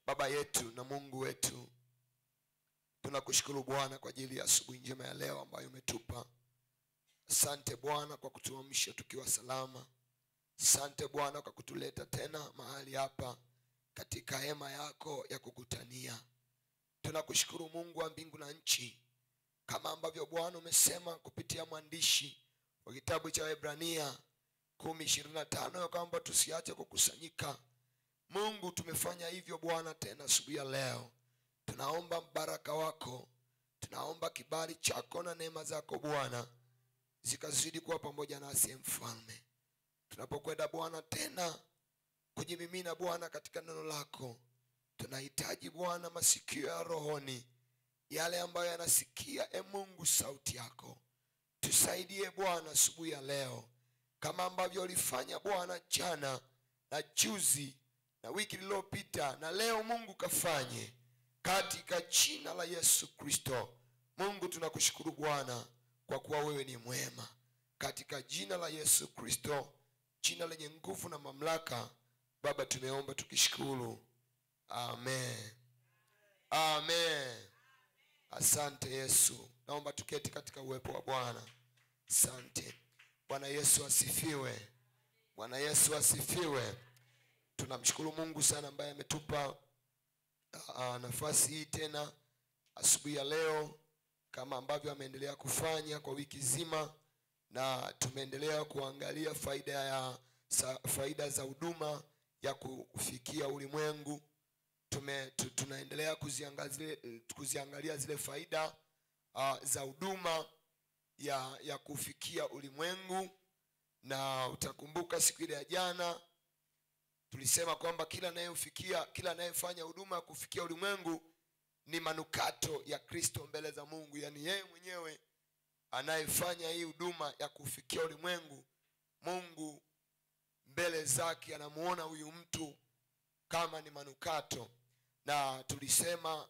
baba yetu na mungu wetu tunakushukuru bwana kwa ajili ya asubuhi njema ya leo ambayo umetupa asante bwana kwa kutuamsha tukiwa salama asante bwana kwa kutuleta tena mahali hapa katika hema yako ya kukutania tunakushukuru mungu wa mbingu na nchi kama ambavyo bwana umesema kupitia mwandishi wa kitabu cha webrania kumi ishirini na tano ya kwamba tusiache kukusanyika mungu tumefanya hivyo bwana tena asubuhi ya leo tunaomba mbaraka wako tunaomba kibali chako na neema zako bwana zikazidi kuwa pamoja nasi mfalme tunapokwenda bwana tena kujimimina bwana katika neno lako tunahitaji bwana masikio ya rohoni yale ambayo yanasikia e mungu sauti yako tusaidie bwana asubuhi ya leo kama ambavyo ulifanya bwana jana na juzi na wiki lililopita na leo mungu kafanye katika jina la yesu kristo mungu tunakushukuru bwana kwa kuwa wewe ni mwema katika jina la yesu kristo jina lenye nguvu na mamlaka baba tumeomba tukishukuru amen amen asante yesu naomba tuketi katika uwepo wa bwana asante bwana yesu asifiwe bwana yesu asifiwe tunamshukuru mungu sana ambaye ametupa uh, nafasi hii tena asubuhi ya leo kama ambavyo ameendelea kufanya kwa wiki zima na tumeendelea kuangalia faida ya sa, faida za huduma ya kufikia ulimwengu tume, tu, tunaendelea kuziangalia zile, kuziangalia zile faida uh, za huduma ya ya kufikia ulimwengu na utakumbuka siku ile ya jana tulisema kwamba kila anayefikia kila anayefanya huduma ya kufikia ulimwengu ni manukato ya kristo mbele za mungu yaani yeye mwenyewe anayefanya hii huduma ya kufikia ulimwengu mungu mbele zake anamuona huyu mtu kama ni manukato na tulisema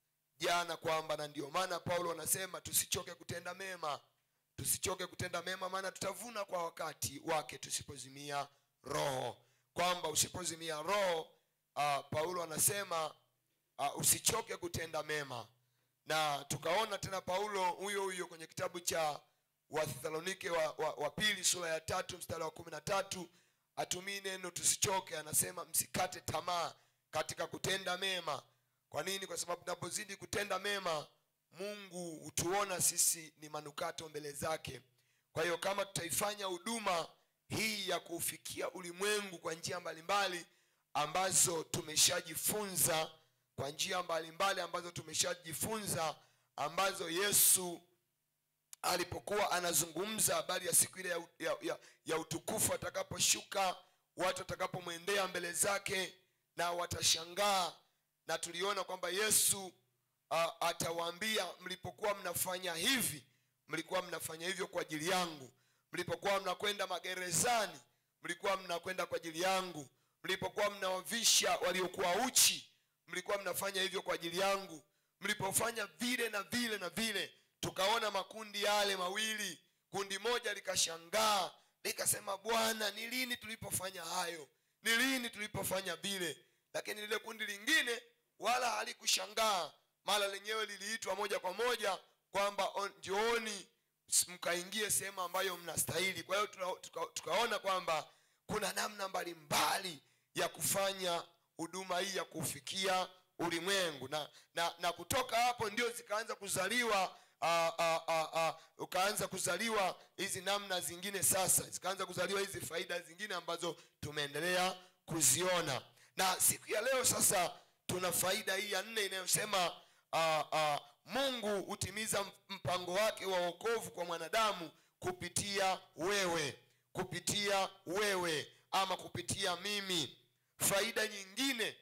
jana kwamba na ndio maana paulo anasema tusichoke kutenda mema tusichoke kutenda mema maana tutavuna kwa wakati wake tusipozimia roho kwamba usipozimia roho uh, paulo anasema uh, usichoke kutenda mema na tukaona tena paulo huyo huyo kwenye kitabu cha wathesalonike wa, wa, wa pili sura ya tatu mstari wa kumi na tatu atumii neno tusichoke anasema msikate tamaa katika kutenda mema kwa nini kwa sababu tunapozidi kutenda mema mungu hutuona sisi ni manukato mbele zake kwa hiyo kama tutaifanya huduma hii ya kuufikia ulimwengu kwa njia mbalimbali ambazo tumeshajifunza kwa njia mbalimbali ambazo tumeshajifunza ambazo yesu alipokuwa anazungumza habari ya siku ile ya, ya, ya, ya utukufu atakaposhuka watu watakapomwendea mbele zake na watashangaa na tuliona kwamba yesu uh, atawaambia mlipokuwa mnafanya hivi mlikuwa mnafanya hivyo kwa ajili yangu mlipokuwa mnakwenda magerezani mlikuwa mnakwenda kwa ajili yangu mlipokuwa mnawavisha waliokuwa uchi mlikuwa mnafanya hivyo kwa ajili yangu mlipofanya vile na vile na vile tukaona makundi yale mawili kundi moja likashangaa likasema bwana ni lini tulipofanya hayo ni lini tulipofanya vile lakini lile kundi lingine wala halikushangaa mara lenyewe liliitwa moja kwa moja kwamba njooni mkaingie sehemu ambayo mnastahili kwa hiyo tuka, tuka, tukaona kwamba kuna namna mbalimbali ya kufanya huduma hii ya kufikia ulimwengu na, na, na kutoka hapo ndio zikaanza kuzaliwa uh, uh, uh, uh, ukaanza kuzaliwa hizi namna zingine sasa zikaanza kuzaliwa hizi faida zingine ambazo tumeendelea kuziona na siku ya leo sasa tuna faida hii ya nne inayosema uh, uh, mungu hutimiza mpango wake wa wokovu kwa mwanadamu kupitia wewe kupitia wewe ama kupitia mimi faida nyingine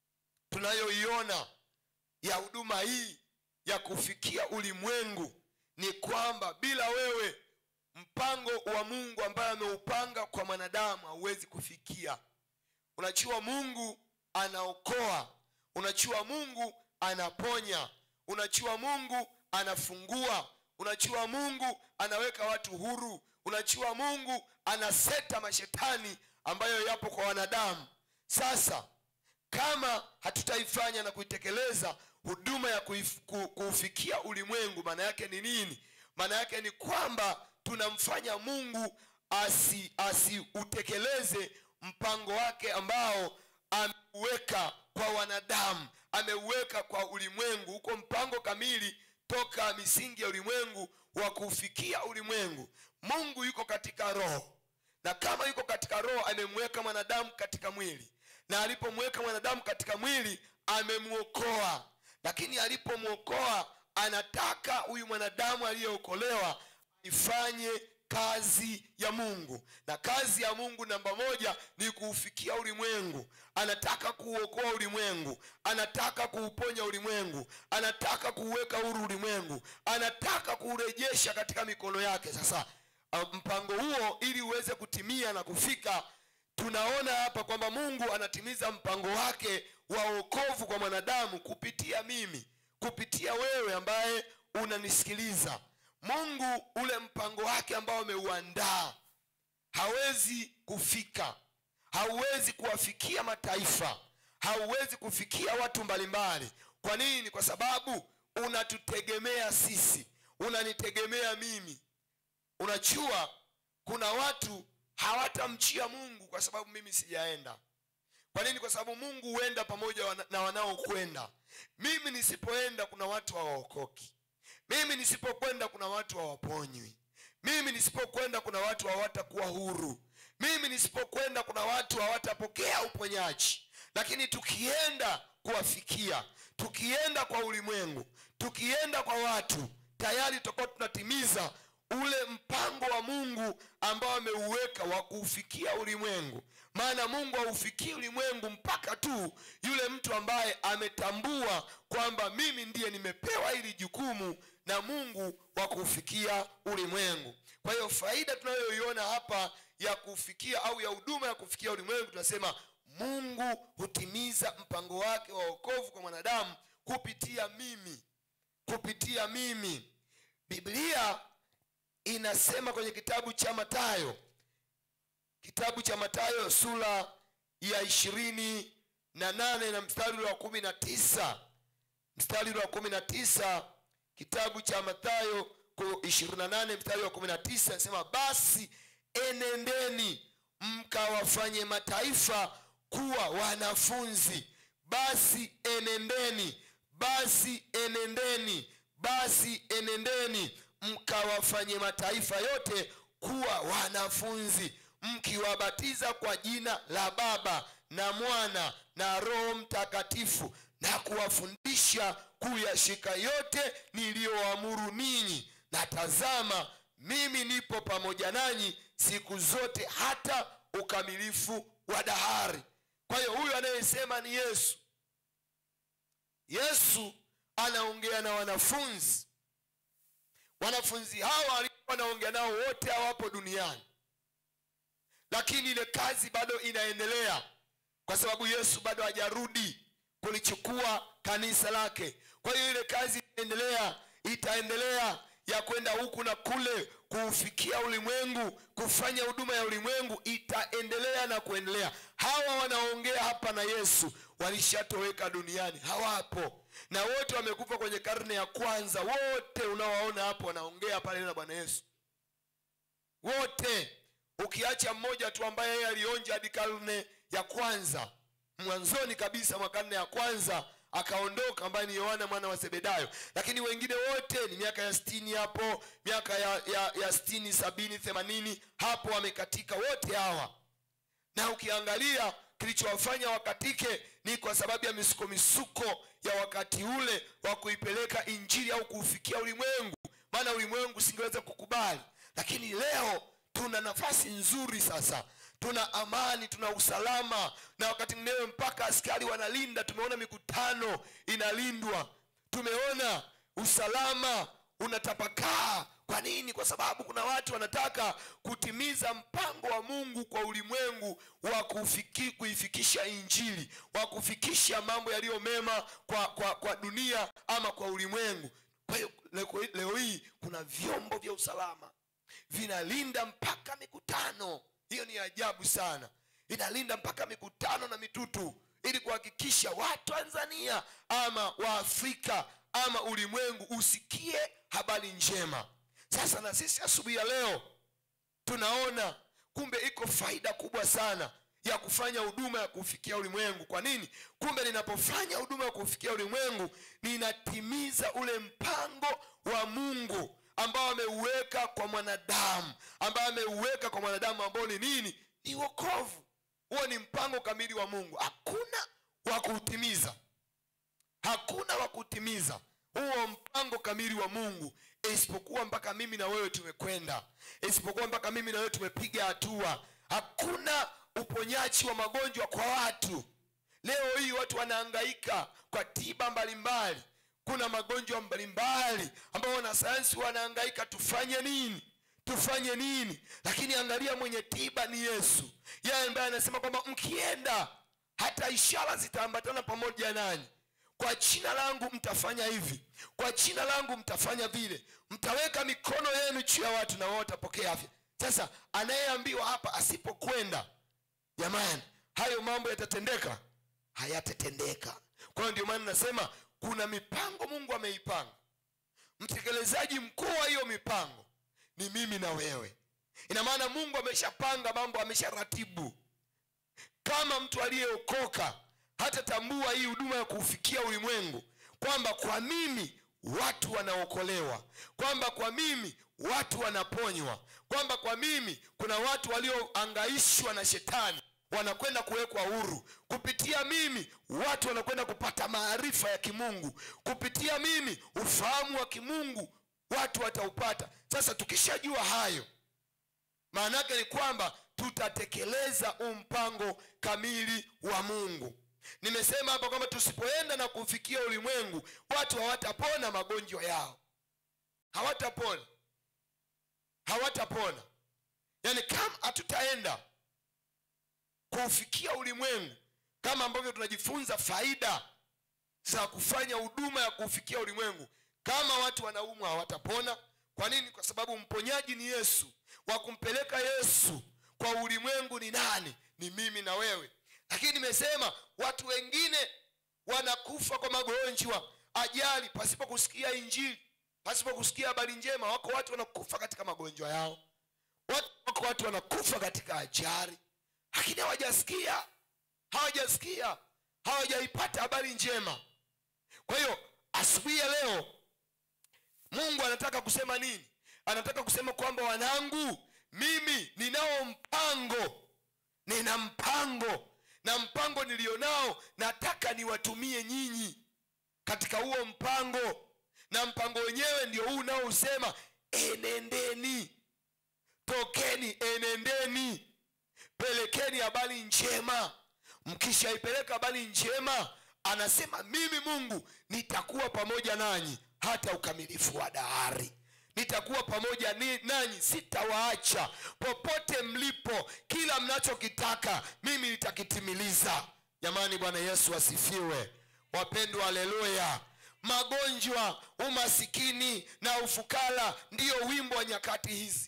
tunayoiona ya huduma hii ya kufikia ulimwengu ni kwamba bila wewe mpango wa mungu ambaye ameupanga kwa mwanadamu hauwezi kufikia unajua mungu anaokoa unajua mungu anaponya unajua mungu anafungua unajua mungu anaweka watu huru unajua mungu anaseta mashetani ambayo yapo kwa wanadamu sasa kama hatutaifanya na kuitekeleza huduma ya kuif, ku, kuufikia ulimwengu maana yake ni nini maana yake ni kwamba tunamfanya mungu asi asiutekeleze mpango wake ambao ameuweka kwa wanadamu ameuweka kwa ulimwengu huko mpango kamili toka misingi ya ulimwengu wa kuufikia ulimwengu mungu yuko katika roho na kama yuko katika roho amemweka mwanadamu katika mwili na alipomweka mwanadamu katika mwili amemwokoa lakini alipomwokoa anataka huyu mwanadamu aliyeokolewa ifanye kazi ya mungu na kazi ya mungu namba moja ni kuufikia ulimwengu anataka kuuokoa ulimwengu anataka kuuponya ulimwengu anataka kuuweka huru ulimwengu anataka kuurejesha katika mikono yake sasa uh, mpango huo ili uweze kutimia na kufika tunaona hapa kwamba mungu anatimiza mpango wake wa wokovu kwa mwanadamu kupitia mimi kupitia wewe ambaye unanisikiliza mungu ule mpango wake ambao ameuandaa hawezi kufika hauwezi kuwafikia mataifa hauwezi kufikia watu mbalimbali kwa nini kwa sababu unatutegemea sisi unanitegemea mimi unajua kuna watu hawatamchia mungu kwa sababu mimi sijaenda kwa nini kwa sababu mungu huenda pamoja wana- na wanaokwenda mimi nisipoenda kuna watu hawaokoki mimi nisipokwenda kuna watu hawaponywi mimi nisipokwenda kuna watu hawatakuwa huru mimi nisipokwenda kuna watu hawatapokea uponyaji lakini tukienda kuwafikia tukienda kwa ulimwengu tukienda kwa watu tayari tutakuwa tunatimiza ule mpango wa mungu ambao ameuweka wa kuufikia ulimwengu maana mungu haufikii ulimwengu mpaka tu yule mtu ambaye ametambua kwamba mimi ndiye nimepewa hili jukumu na mungu wa kuufikia ulimwengu kwa hiyo faida tunayoiona hapa ya kufikia au ya huduma ya kufikia ulimwengu tunasema mungu hutimiza mpango wake wa wokovu kwa mwanadamu kupitia mimi kupitia mimi biblia inasema kwenye kitabu cha matayo kitabu cha matayo sura ya ishirini na nane na mstari ule wa kumi na tisa mstari ule wa kumi na tisa kitabu cha matayo ishirini na nane mstari wa kumi na tisa anasema basi enendeni mkawafanye mataifa kuwa wanafunzi basi enendeni basi enendeni basi enendeni mkawafanye mataifa yote kuwa wanafunzi mkiwabatiza kwa jina la baba na mwana na roho mtakatifu na kuwafundisha kuyashika yote niliyoamuru ninyi na tazama mimi nipo pamoja nanyi siku zote hata ukamilifu wa dahari kwa hiyo huyu anayesema ni yesu yesu anaongea na wanafunzi wanafunzi hawa alikuwa anaongea nao wote hawapo duniani lakini ile kazi bado inaendelea kwa sababu yesu bado hajarudi kulichukua kanisa lake kwa hiyo ile kazi inaendelea itaendelea ya kwenda huku na kule kuufikia ulimwengu kufanya huduma ya ulimwengu itaendelea na kuendelea hawa wanaongea hapa na yesu walishatoweka duniani hawapo na wote wamekufa kwenye karne ya kwanza wote unaowaona hapo wanaongea pale na bwana yesu wote ukiacha mmoja tu ambaye yeye alionja hadi karne ya kwanza mwanzoni kabisa mwa karne ya kwanza akaondoka ambaye ni yohana mwana wa sebedayo lakini wengine wote ni miaka ya stini hapo miaka ya, ya, ya stini sabini themanini hapo wamekatika wote hawa na ukiangalia kilichowafanya wakatike ni kwa sababu ya misuko misuko ya wakati ule wa kuipeleka injili au kuufikia ulimwengu maana ulimwengu singeweza kukubali lakini leo tuna nafasi nzuri sasa tuna amani tuna usalama na wakati mwingine mpaka askari wanalinda tumeona mikutano inalindwa tumeona usalama unatapakaa kwa nini kwa sababu kuna watu wanataka kutimiza mpango wa mungu kwa ulimwengu wa kufiki, kuifikisha injili wa kufikisha mambo yaliyo mema kwa, kwa, kwa dunia ama kwa ulimwengu kwa hiyo leo, leo hii kuna vyombo vya usalama vinalinda mpaka mikutano hiyo ni ajabu sana inalinda mpaka mikutano na mitutu ili kuhakikisha watanzania ama waafrika ama ulimwengu usikie habari njema sasa na sisi asubuhi ya leo tunaona kumbe iko faida kubwa sana ya kufanya huduma ya kufikia ulimwengu kwa nini kumbe ninapofanya huduma ya kufikia ulimwengu ninatimiza ule mpango wa mungu ambao ameuweka kwa mwanadamu ambao ameuweka kwa mwanadamu ambao ni nini ni wokovu huo ni mpango kamili wa mungu hakuna wa kuutimiza hakuna wa kutimiza huo mpango kamili wa mungu isipokuwa mpaka mimi na wewe tumekwenda isipokuwa mpaka mimi na wewe tumepiga hatua hakuna uponyaji wa magonjwa kwa watu leo hii watu wanahangaika kwa tiba mbalimbali kuna magonjwa mbalimbali ambao wanasayansi wanahangaika tufanye nini tufanye nini lakini angalia mwenye tiba ni yesu yeye ambaye anasema kwamba mkienda hata ishara zitaambatana pamoja nanyi kwa jina langu mtafanya hivi kwa jina langu mtafanya vile mtaweka mikono yenu juu ya watu na wao watapokea afya sasa anayeambiwa hapa asipokwenda jamani hayo mambo yatatendeka hayatatendeka kwa hiyo ndio maana nasema kuna mipango mungu ameipanga mtekelezaji mkuu wa hiyo mipango ni mimi na wewe ina maana mungu ameshapanga mambo amesharatibu kama mtu aliyeokoka hatatambua hii huduma ya kuufikia ulimwengu kwamba kwa mimi watu wanaokolewa kwamba kwa mimi watu wanaponywa kwamba kwa mimi kuna watu walioangaishwa na shetani wanakwenda kuwekwa huru kupitia mimi watu wanakwenda kupata maarifa ya kimungu kupitia mimi ufahamu wa kimungu watu wataupata sasa tukishajua hayo maana yake ni kwamba tutatekeleza huu mpango kamili wa mungu nimesema hapa kwamba tusipoenda na kufikia ulimwengu watu hawatapona magonjwa yao hawatapona hawatapona yaani kama hatutaenda kuufikia ulimwengu kama ambavyo tunajifunza faida za kufanya huduma ya kuufikia ulimwengu kama watu wanaumwa hawatapona kwa nini kwa sababu mponyaji ni yesu wa kumpeleka yesu kwa ulimwengu ni nani ni mimi na wewe lakini nimesema watu wengine wanakufa kwa magonjwa ajali pasipo kusikia injili pasipo kusikia habari njema wako watu wanakufa katika magonjwa yao watu, wako watu wanakufa katika ajali lakini hawajasikia hawajasikia hawajaipata habari njema kwa hiyo asubuhi ya leo mungu anataka kusema nini anataka kusema kwamba wanangu mimi ninao mpango nina mpango na mpango nilionao nataka niwatumie nyinyi katika huo mpango na mpango wenyewe ndio huu unaosema enendeni tokeni enendeni pelekeni habari njema mkishaipeleka habari njema anasema mimi mungu nitakuwa pamoja nanyi hata ukamilifu wa dahari nitakuwa pamoja ni, nanyi sitawaacha popote mlipo kila mnachokitaka mimi nitakitimiliza jamani bwana yesu asifiwe wapendwa haleluya magonjwa umasikini na ufukara ndiyo wimbo wa nyakati hizi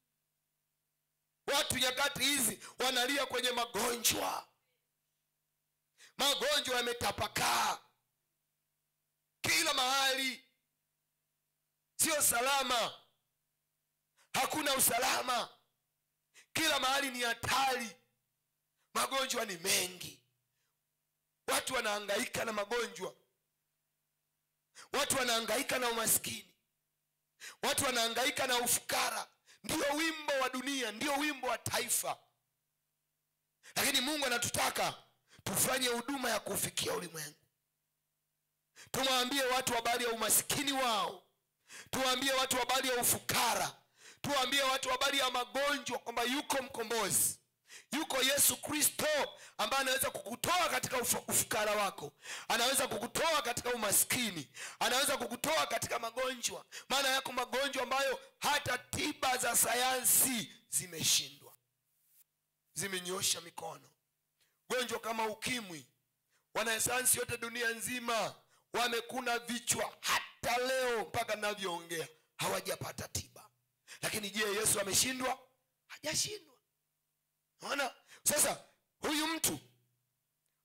watu nyakati hizi wanalia kwenye magonjwa magonjwa yametapakaa kila mahali sio salama hakuna usalama kila mahali ni hatari magonjwa ni mengi watu wanahangaika na magonjwa watu wanahangaika na umaskini watu wanahangaika na ufukara ndio wimbo wa dunia ndio wimbo wa taifa lakini mungu anatutaka tufanye huduma ya kuufikia ulimwengu tumwambie watu habari ya umasikini wao tuwaambie watu habari ya ufukara tuwaambie watu habari ya magonjwa kwamba yuko mkombozi yuko yesu kristo ambaye anaweza kukutoa katika ufu- ufukara wako anaweza kukutoa katika umaskini anaweza kukutoa katika magonjwa maana yako magonjwa ambayo hata tiba za sayansi zimeshindwa zimenyosha mikono gonjwa kama ukimwi wanasayansi yote dunia nzima wamekuna vichwa hata leo mpaka navyoongea hawajapata tiba lakini je yesu ameshindwa hajashindwa naona sasa huyu mtu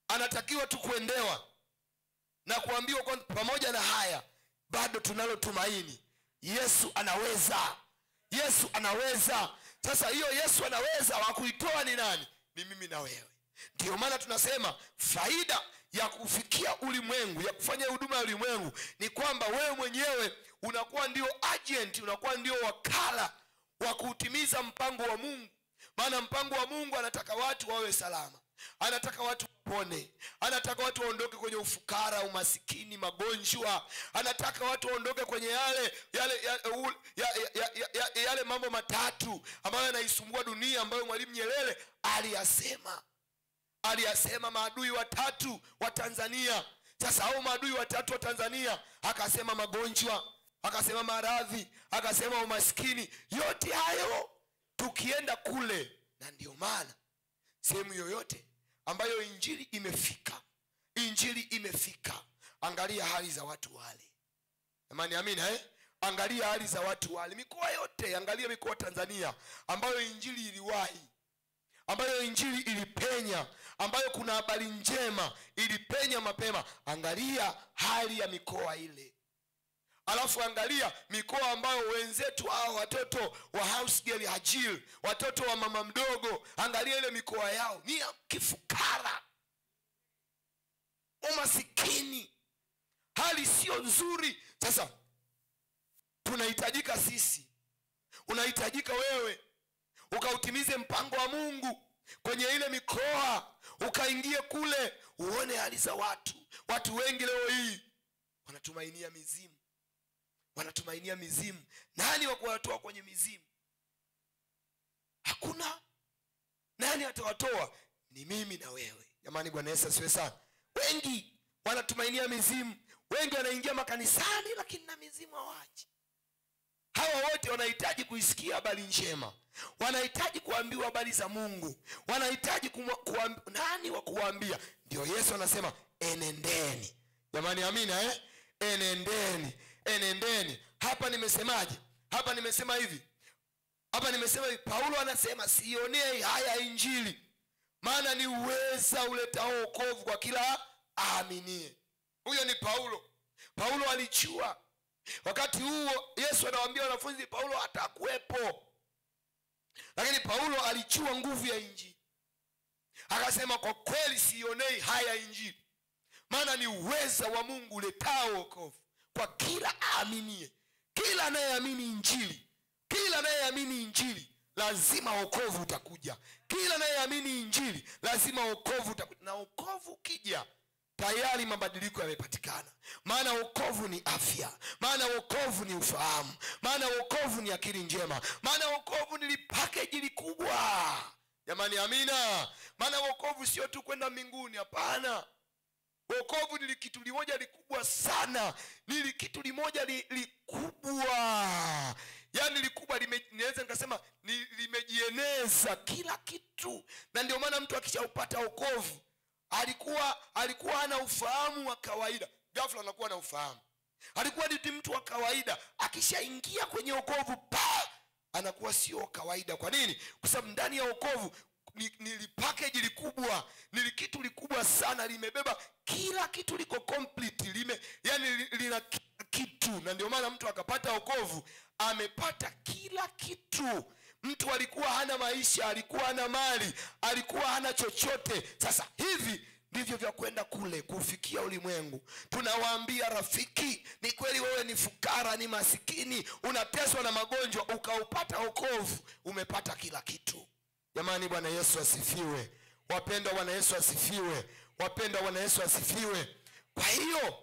anatakiwa tu kuendewa na kuambiwa kwamba pamoja na haya bado tunalo tumaini yesu anaweza yesu anaweza sasa hiyo yesu anaweza wa kuitoa ni nani ni mimi na wewe ndiyo maana tunasema faida ya kufikia ulimwengu ya kufanya huduma ya ulimwengu ni kwamba wewe mwenyewe unakuwa ndio agent unakuwa ndio wakala wa kuutimiza mpango wa mungu maana mpango wa mungu anataka watu wawe salama anataka watu wapone anataka watu waondoke kwenye ufukara umasikini magonjwa anataka watu waondoke kwenye yale yale yale, u- ya, ya, ya, ya, ya, yale mambo matatu ambayo yanaisumbua dunia ambayo mwalimu nyerere aliyasema aliyasema maadui watatu wa tanzania sasa hao maadui watatu wa tanzania akasema magonjwa akasema maradhi akasema umaskini yote hayo tukienda kule na ndio maana sehemu yoyote ambayo injili imefika injili imefika angalia hali za watu wale amani amina eh? angalia hali za watu wale mikoa yote angalia mikoa tanzania ambayo injili iliwahi ambayo injili ilipenya ambayo kuna habari njema ilipenya mapema angalia hali ya mikoa ile alafu angalia mikoa ambayo wenzetu hao watoto wa house girl hajil watoto wa mama mdogo angalia ile mikoa yao ni ya kifukara umasikini hali sio nzuri sasa tunahitajika sisi unahitajika wewe ukautimize mpango wa mungu kwenye ile mikoa ukaingie kule uone hali za watu watu wengi leo hii wanatumainia mizimu wanatumainia mizimu nani wa kuwatoa kwenye mizimu hakuna nani atawatoa ni mimi na wewe jamani bwana yesu asiwe sana wengi wanatumainia mizimu wengi wanaingia makanisani lakini na mizimu hawaji hawa wote wanahitaji kuisikia habari njema wanahitaji kuambiwa habari za mungu wanahitaji kumwa- kuambi- nani wa kuwaambia ndio yesu anasema enendeni jamani amina eh? enendeni enendeni hapa nimesemaje hapa nimesema hivi hapa nimesema hivi paulo anasema sionee haya injili maana ni uweza uletao okovu kwa kila aaminie huyo ni paulo paulo alijua wakati huo yesu anawaambia wanafunzi paulo hatakuwepo lakini paulo alijua nguvu ya injili akasema kwa kweli sionei haya injili maana ni uweza wa mungu uletao okovu kwa kila aaminie kila anayeamini injili kila anayeamini injili lazima wokovu utakuja kila anayeamini injili lazima wokovu utakuja na wokovu ukija tayari mabadiliko yamepatikana maana wokovu ni afya maana wokovu ni ufahamu maana wokovu ni akili njema maana wokovu ni lipakeji likubwa jamani amina maana wokovu sio tu kwenda mbinguni hapana wokovu ni kitu limoja likubwa sana ni kitu limoja li, likubwa yaani likubwa lime- naweza nikasema ni limejieneza kila kitu na ndio maana mtu akishaupata wokovu alikuwa alikuwa hana ufahamu wa kawaida ghafla anakuwa na ufahamu alikuwa ni mtu wa kawaida akishaingia kwenye wokovu pa anakuwa sio wa kawaida kwa nini kwa sababu ndani ya wokovu ni, ni lipakeji likubwa ni kitu likubwa sana limebeba kila kitu liko complete lime yani li- lina kila kitu na ndio maana mtu akapata wokovu amepata kila kitu mtu alikuwa hana maisha alikuwa hana mali alikuwa hana chochote sasa hivi ndivyo vya kwenda kule kufikia ulimwengu tunawaambia rafiki ni kweli wewe ni fukara ni masikini unateswa na magonjwa ukaupata wokovu umepata kila kitu jamani bwana yesu asifiwe wapendwa bwana yesu asifiwe wapendwa bwana yesu asifiwe kwa hiyo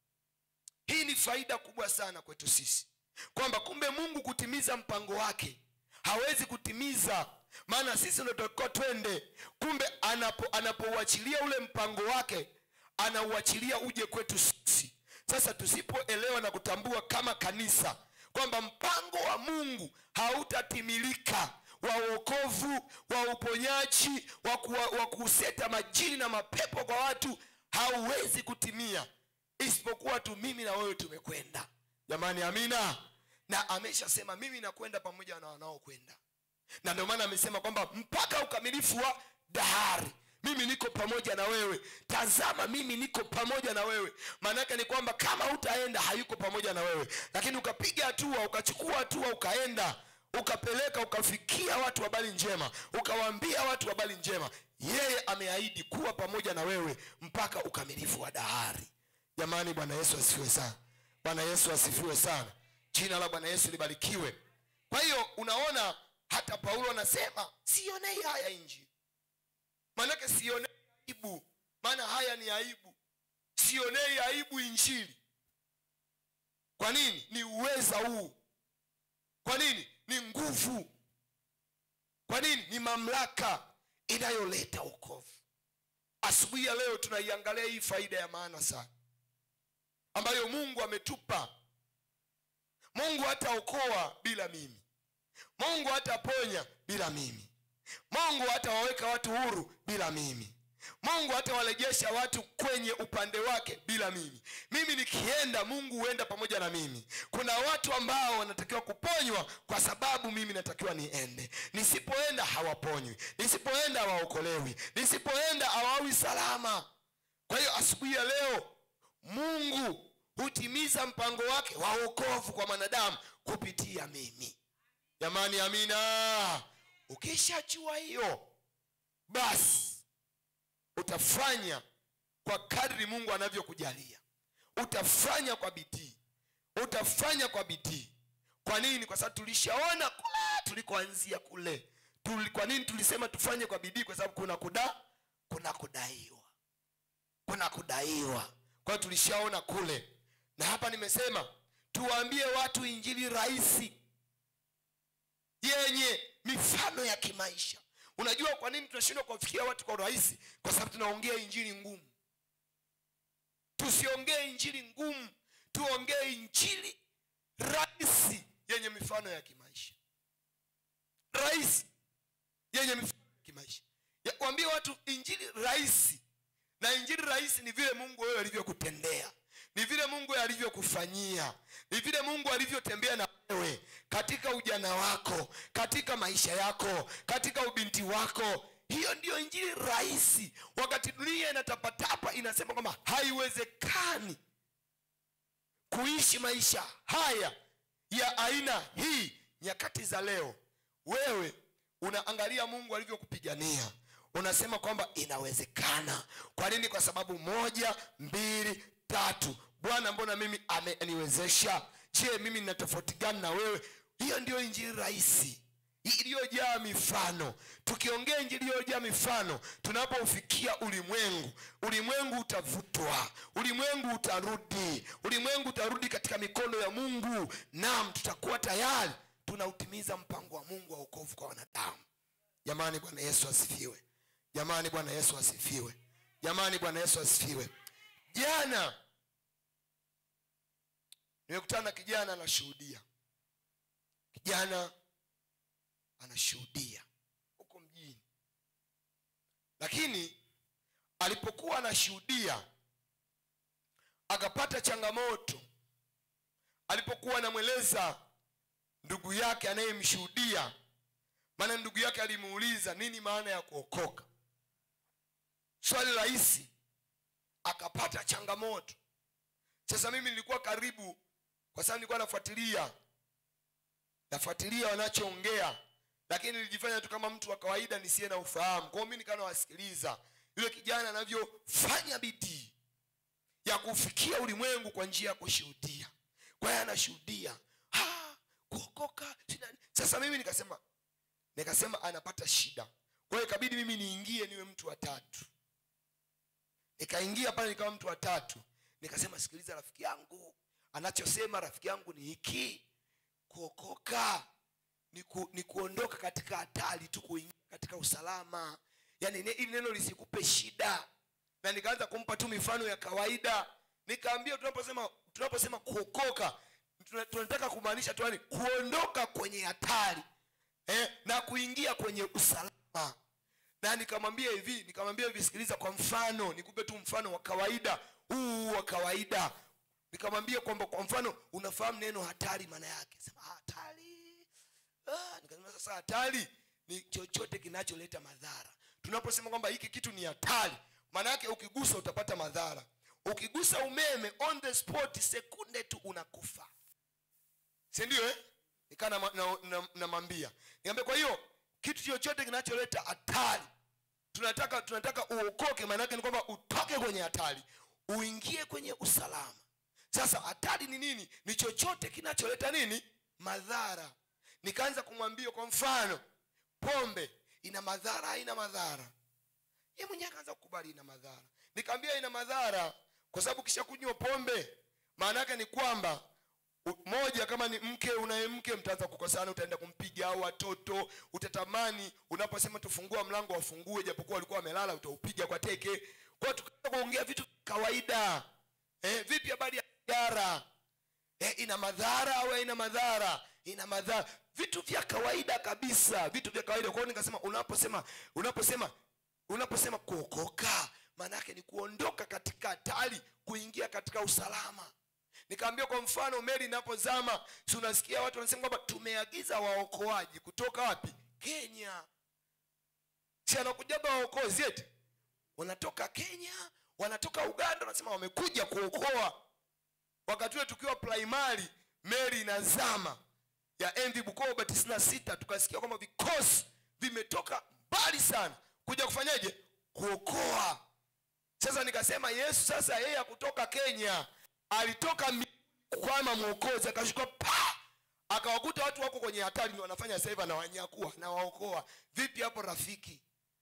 hii ni faida kubwa sana kwetu sisi kwamba kumbe mungu kutimiza mpango wake hawezi kutimiza maana sisi ndotoka twende kumbe anapo anapouachilia ule mpango wake anauachilia uje kwetu sisi sasa tusipoelewa na kutambua kama kanisa kwamba mpango wa mungu hautatimilika wa uokovu wa uponyaji wa, kuwa, wa kuseta majini na mapepo kwa watu hauwezi kutimia isipokuwa tu mimi na wewe tumekwenda jamani amina na ameshasema mimi nakwenda pamoja na wanaokwenda na ndio maana amesema kwamba mpaka ukamilifu wa dahari mimi niko pamoja na wewe tazama mimi niko pamoja na wewe maanake ni kwamba kama utaenda hayuko pamoja na wewe lakini ukapiga hatua ukachukua hatua ukaenda ukapeleka ukafikia watu habari njema ukawaambia watu habari njema yeye ameahidi kuwa pamoja na wewe mpaka ukamilifu wa dahari jamani bwana yesu asifiwe sana bwana yesu asifiwe sana jina la bwana yesu libarikiwe kwa hiyo unaona hata paulo anasema sionei haya injili maanake sionei aibu maana haya ni aibu sionei aibu injili kwa nini ni uweza huu kwa nini ni nguvu kwa nini ni mamlaka inayoleta wokovu asubuhi ya leo tunaiangalia hii faida ya maana sana ambayo mungu ametupa mungu hataokoa bila mimi mungu hataponya bila mimi mungu hatawaweka watu huru bila mimi mungu hatawarejesha watu kwenye upande wake bila mimi mimi nikienda mungu huenda pamoja na mimi kuna watu ambao wanatakiwa kuponywa kwa sababu mimi natakiwa niende nisipoenda hawaponywi nisipoenda hawaokolewi nisipoenda hawawi salama kwa hiyo asubuhi ya leo mungu hutimiza mpango wake wa wokovu kwa mwanadamu kupitia mimi jamani amina ukishajua hiyo basi utafanya kwa kadri mungu anavyokujalia utafanya kwa bidii utafanya kwa bidii kwa nini kwa sababu tulishaona kule tulikoanzia kule Tuli, kwa nini tulisema tufanye kwa bidii kwa sababu kuna kuda kuna kudaiwa kuna kudaiwa kwa hiyo tulishaona kule na hapa nimesema tuwaambie watu injili rahisi yenye mifano ya kimaisha unajua kwa nini tunashindwa kuwafikia watu kwa urahisi kwa sababu tunaongea injili ngumu tusiongee injili ngumu tuongee injili rahisi yenye mifano ya kimaisha rahisi yenye mifano ya kimaisha Ya- waambie watu injili rahisi na injili rahisi ni vile mungu wewe alivyokutendea ni vile mungu alivyokufanyia ni vile mungu alivyotembea na wewe katika ujana wako katika maisha yako katika ubinti wako hiyo ndiyo injili rahisi wakati dunia inatapatapa inasema kwamba haiwezekani kuishi maisha haya ya aina hii nyakati za leo wewe unaangalia mungu alivyokupigania unasema kwamba inawezekana kwa nini kwa sababu moja mbili tatu bwana mbona mimi ameniwezesha je mimi nina tofauti gani na wewe hiyo ndiyo injili rahisi iliyojaa mifano tukiongea injili iliyojaa mifano tunapoufikia ulimwengu ulimwengu utavutwa ulimwengu utarudi ulimwengu utarudi katika mikono ya mungu nam tutakuwa tayari tunautimiza mpango wa mungu wa ukovu kwa wanadamu jamani bwana yesu asifiwe jamani bwana yesu asifiwe jamani bwana yesu asifiwe jana nimekutana na kijana anashuhudia kijana anashuhudia huko mjini lakini alipokuwa anashuhudia akapata changamoto alipokuwa anamweleza ndugu yake anayemshuhudia maana ndugu yake alimuuliza nini maana ya kuokoka swali rahisi akapata changamoto sasa mimi nilikuwa karibu kwa sababu nilikuwa nafuatilia nafuatilia wanachoongea lakini nilijifanya tu kama mtu wa kawaida nisiye na ufahamu kwao mi nikawa nawasikiliza yule kijana anavyofanya bidii ya kufikia ulimwengu kwa njia ya kushuhudia kwa hiyo anashuhudia "Ah, kuokoka sina nini." sasa mimi nikasema nikasema anapata shida kwa hiyo ikabidi mimi niingie niwe mtu wa tatu nikaingia pale nikawa mtu wa tatu nikasema sikiliza rafiki yangu anachosema rafiki yangu ni hiki kuokoka ni, ku, ni kuondoka katika hatari tu kuingia katika usalama yaani ne- ili neno lisikupe shida na nikaanza kumpa tu mifano ya kawaida nikaambia tunaposema tunaposema kuokoka tuna- tunataka kumaanisha tu yani kuondoka kwenye hatari eh, na kuingia kwenye usalama na nikamwambia hivi nikamwambia hivi sikiliza kwa mfano nikupe tu mfano wa kawaida huu wa kawaida nikamwambia kwamba kwa mfano unafahamu neno hatari maana yake sema hatari ah, nikasema sasa hatari ni chochote kinacholeta madhara tunaposema kwamba hiki kitu ni hatari maana yake ukigusa utapata madhara ukigusa umeme on the spot sekunde tu unakufa sindio eh? nikaa namwambia na, na, namwambia. niambia kwa hiyo kitu chochote kinacholeta hatari tunataka tunataka uokoke maanake ni kwamba utoke kwenye hatari uingie kwenye usalama sasa hatari ni nini ni chochote kinacholeta nini madhara nikaanza kumwambia kwa mfano pombe ina madhara haina madhara ye mwenyewe akaanza kukubali ina madhara nikaambia ina madhara kwa sababu kisha kunywa pombe maana yake ni kwamba u- moja kama ni mke unaye mke mtaanza kukosana utaenda kumpiga au watoto utatamani unaposema tufungua mlango wafungue japokuwa walikuwa wamelala utaupiga kwa teke kwa tukaanza kuongea vitu vya kawaida eh, vipi habari ya sigara eh, ina madhara au haina madhara ina madhara vitu vya kawaida kabisa vitu vya kawaida kwa hiyo nikasema unaposema unaposema unaposema kuokoka maana yake ni kuondoka katika hatari kuingia katika usalama nikaambia kwa mfano meli inapozama si unasikia watu wanasema kwamba tumeagiza waokoaji kutoka wapi kenya si anakujaga waokozi eti wanatoka kenya wanatoka uganda wanasema wamekuja kuokoa wakati ule tukiwa primary meli inazama ya mv bukoba 96 tukasikia kwamba vikosi vimetoka mbali sana kuja kufanyaje kuokoa sasa nikasema yesu sasa yeye akutoka kenya alitoka mi- kwama mwokozi akashuka pa akawakuta watu wako kwenye hatari ni wanafanya sasa hivi anawanyakua nawaokoa vipi hapo rafiki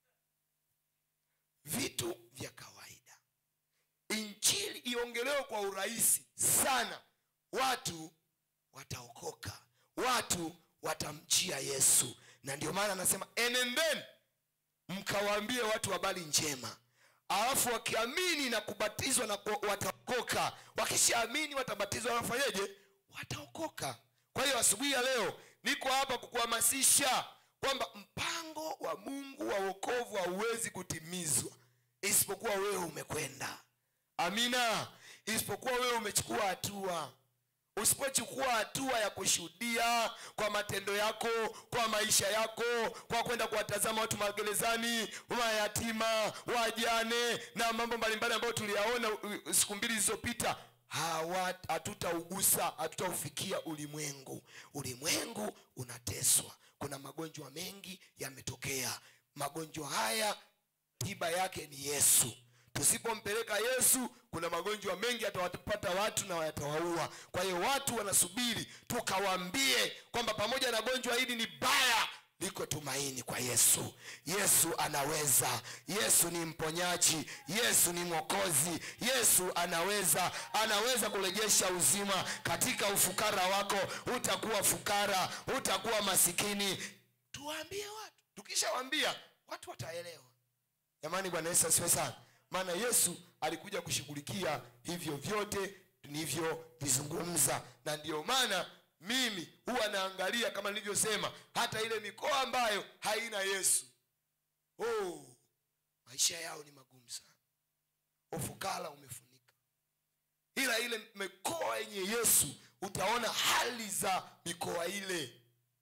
vitu vya kawaida injili iongelewe kwa urahisi sana watu wataokoka watu watamjia yesu na ndio maana anasema enendeni mkawaambie watu habari njema alafu wakiamini na kubatizwa na ku- wataokoka wakishaamini watabatizwa wafanyeje wataokoka kwa hiyo asubuhi ya leo niko hapa kukuhamasisha kwamba mpango wa mungu wa wokovu hauwezi kutimizwa isipokuwa wewe umekwenda amina isipokuwa wewe umechukua hatua usipochukua hatua ya kushuhudia kwa matendo yako kwa maisha yako kwa kwenda kuwatazama watu magerezani mayatima wajane na mambo mbalimbali ambayo tuliyaona uh, siku mbili zilizopita hawa- hatutaugusa hatutaufikia ulimwengu ulimwengu unateswa kuna magonjwa mengi yametokea magonjwa haya tiba yake ni yesu tusipompeleka yesu kuna magonjwa mengi yatawapata watu na yatawaua kwa hiyo watu wanasubiri tukawaambie kwamba pamoja na gonjwa hili ni baya liko tumaini kwa yesu yesu anaweza yesu ni mponyaji yesu ni mwokozi yesu anaweza anaweza kurejesha uzima katika ufukara wako utakuwa fukara utakuwa masikini tuwaambie watu tukishawaambia watu wataelewa jamani bwana yesu asiwe sana maana yesu alikuja kushughulikia hivyo vyote tulivyovizungumza na ndiyo maana mimi huwa naangalia kama nilivyosema hata ile mikoa ambayo haina yesu oh, maisha yao ni magumu sana ufukara umefunika ila ile mikoa yenye yesu utaona hali za mikoa ile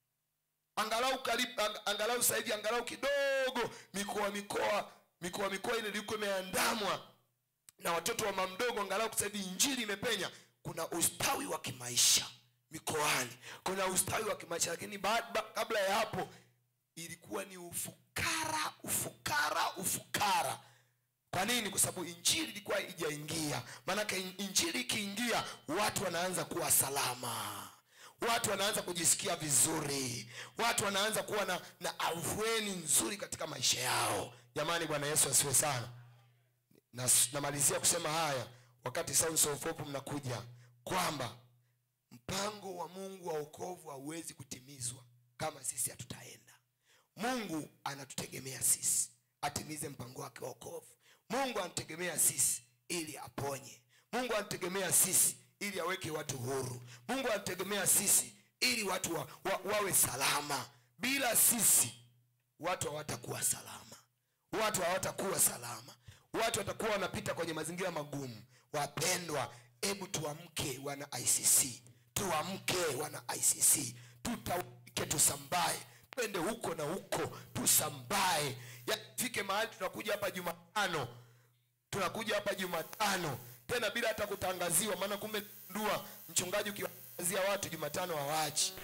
angalau karibu ang, angalau sasa hivi angalau kidogo mikoa mikoa mikoa mikoa ile ilikuwa imeandamwa na watoto wa mamdogo angalau sasa hivi injili imepenya kuna ustawi wa kimaisha mikoani kuna ustawi wa kimaisha lakini ba, ba, kabla ya hapo ilikuwa ni ufukara ufukara ufukara kwa nini kwa sababu injili ilikuwa ijaingia maanake in- injili ikiingia watu wanaanza kuwa salama watu wanaanza kujisikia vizuri watu wanaanza kuwa na, na afueni nzuri katika maisha yao jamani bwana yesu asiwe sana na, namalizia kusema haya wakati Sounds of Hope mnakuja kwamba mpango wa mungu wa wokovu hauwezi kutimizwa kama sisi hatutaenda mungu anatutegemea sisi atimize mpango wake wa wokovu mungu anatutegemea sisi ili aponye mungu anatutegemea sisi ili aweke watu huru mungu anatutegemea sisi ili watu wa, wa, wawe salama bila sisi watu hawatakuwa salama watu hawatakuwa salama watu watakuwa wanapita kwenye mazingira magumu wapendwa hebu tuamke wana icc tuamke wana icc tutawike tusambae twende huko na huko tusambae yafike mahali tunakuja hapa jumatano tunakuja hapa jumatano tena bila hata kutangaziwa maana kumbe ndua mchungaji ukiwatangazia watu jumatano hawachi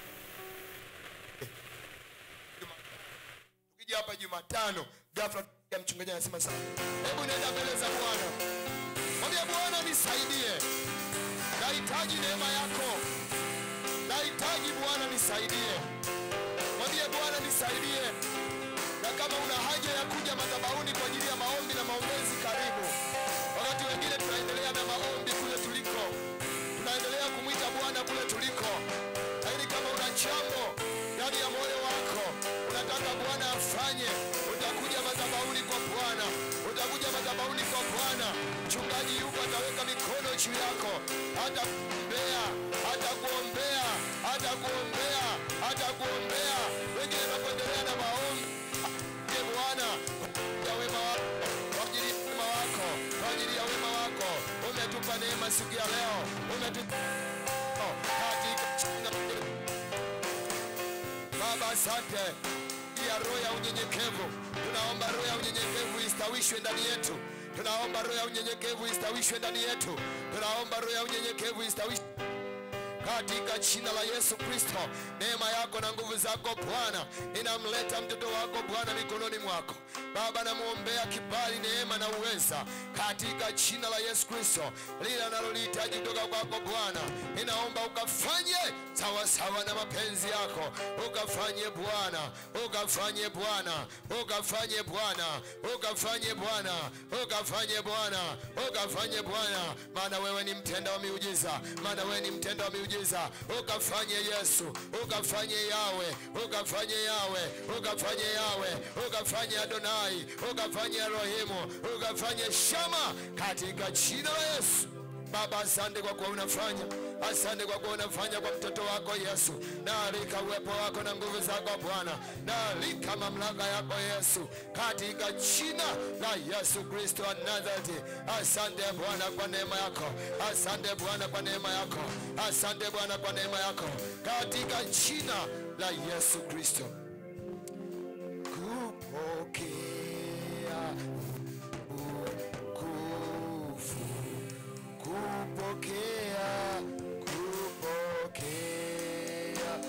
tukija hapa jumatano ghafla ya mchungaji anasema sasa hebu nenda mbele za bwana mwambie bwana nisaidie nahitaji neema yako nahitaji bwana nisaidie mwambie bwana nisaidie na kama una haja ya kuja madhabahuni kwa ajili ya maombi na maombezi karibu wakati wengine tunaendelea na maombi kule tuliko tunaendelea kumwita bwana kule tuliko lakini kama una jambo ndani ya moyo wako unataka bwana afanye utakuja madhabahuni kwa bwana utakuja madhabahuni kwa bwana mchungaji yuko ataweka mikono juu yako atakuombea atakuombea atakuombea atakuombea wengine tunapoendelea na maombi Ee Bwana, kwa wema wako, kwa ajili ya wema wako, kwa ajili ya wema wako umetupa neema siku ya leo, umetupa katika jina la Yesu. Baba, asante ya roho ya unyenyekevu. Tunaomba roho ya unyenyekevu istawishwe ndani yetu. Tunaomba roho ya unyenyekevu istawishwe ndani yetu. Tunaomba roho ya unyenyekevu istawishwe katika jina la Yesu Kristo. Neema yako na nguvu zako Bwana, ninamleta mtoto wako Bwana mikononi mwako Baba, namwombea kibali, neema na uweza katika jina la Yesu Kristo. Lile analolihitaji kutoka kwako Bwana, ninaomba ukafanye sawasawa na mapenzi yako, ukafanye Bwana, ukafanye Bwana, ukafanye Bwana, ukafanye Bwana, ukafanye Bwana, ukafanye Bwana, maana wewe ni mtenda wa miujiza, maana wewe ni mtenda wa miujiza. Ukafanye Yesu, ukafanye Yawe, ukafanye Yawe, ukafanye Yawe, ukafanye Adonai, ukafanye Elohimu, ukafanye Shama katika jina la Yesu. Baba, asante kwa kuwa unafanya, asante kwa kuwa unafanya kwa mtoto wako Yesu. Naalika uwepo wako na nguvu zako Bwana, naalika mamlaka yako Yesu, katika jina la Yesu Kristo wa Nazareti. Asante Bwana kwa neema yako, asante Bwana kwa neema yako, asante Bwana kwa neema yako, katika jina la Yesu Kristo. Kupokea utukufu kupokea kupokea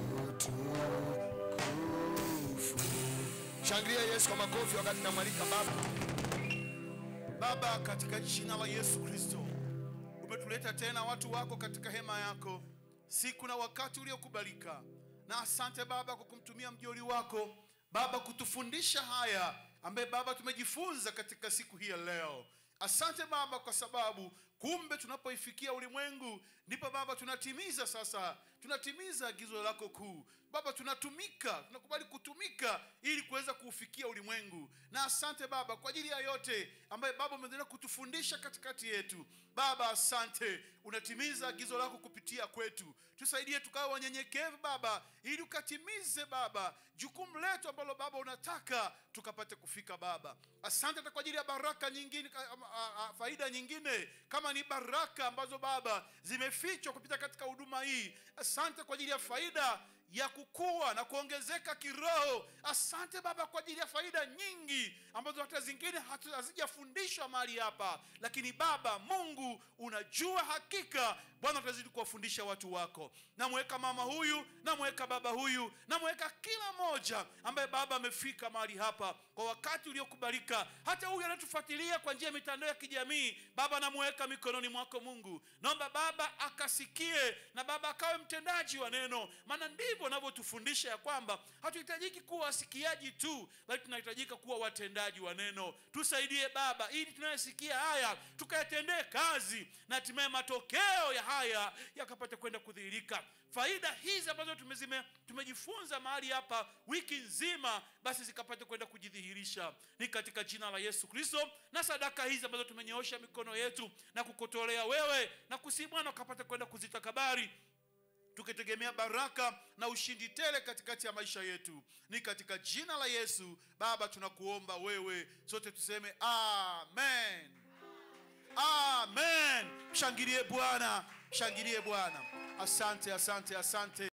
utukufu shangilia yesu kwa makofi wakati namwalika baba Baba, katika jina la Yesu Kristo, umetuleta tena watu wako katika hema yako siku na wakati uliokubalika, na asante Baba kwa kumtumia mjoli wako Baba kutufundisha haya ambaye Baba tumejifunza katika siku hii ya leo. Asante Baba kwa sababu kumbe tunapoifikia ulimwengu ndipo Baba tunatimiza sasa, tunatimiza agizo lako kuu Baba, tunatumika, tunakubali kutumika ili kuweza kuufikia ulimwengu. Na asante Baba kwa ajili ya yote ambaye Baba umeendelea kutufundisha katikati yetu. Baba, asante, unatimiza agizo lako kupitia kwetu. Tusaidie tukawe wanyenyekevu Baba, ili ukatimize Baba jukumu letu ambalo Baba unataka tukapate kufika Baba. Asante hata kwa ajili ya baraka nyingine, a- a- a- faida nyingine kama ni baraka ambazo Baba zimefichwa kupita katika huduma hii. Asante kwa ajili ya faida ya kukua na kuongezeka kiroho. Asante Baba kwa ajili ya faida nyingi ambazo hata zingine hatu- hazijafundishwa mahali hapa, lakini Baba Mungu unajua hakika. Bwana, utazidi kuwafundisha watu wako. Namweka mama huyu, namweka baba huyu, namweka kila moja ambaye Baba amefika mahali hapa kwa wakati uliokubalika, hata huyu anatufuatilia kwa njia ya mitandao ya kijamii. Baba, namweka mikononi mwako Mungu, naomba Baba akasikie na Baba akawe mtendaji wa neno, maana ndivyo unavyotufundisha ya kwamba hatuhitajiki kuwa wasikiaji tu, bali tunahitajika kuwa watendaji wa neno. Tusaidie Baba, ili tunayosikia haya tukayatendee kazi, na hatimaye matokeo ya haya yakapata kwenda kudhihirika. Faida hizi ambazo tumezime, tumejifunza mahali hapa wiki nzima, basi zikapate kwenda kujidhihirisha. Ni katika jina la Yesu Kristo, na sadaka hizi ambazo tumenyoosha mikono yetu na kukutolea wewe na kusi Bwana ukapate kwenda kuzitakabari tukitegemea baraka na ushindi tele katikati ya maisha yetu. Ni katika jina la Yesu Baba tunakuomba wewe, sote tuseme amen, amen. Mshangilie Bwana, mshangilie Bwana. Asante, asante, asante.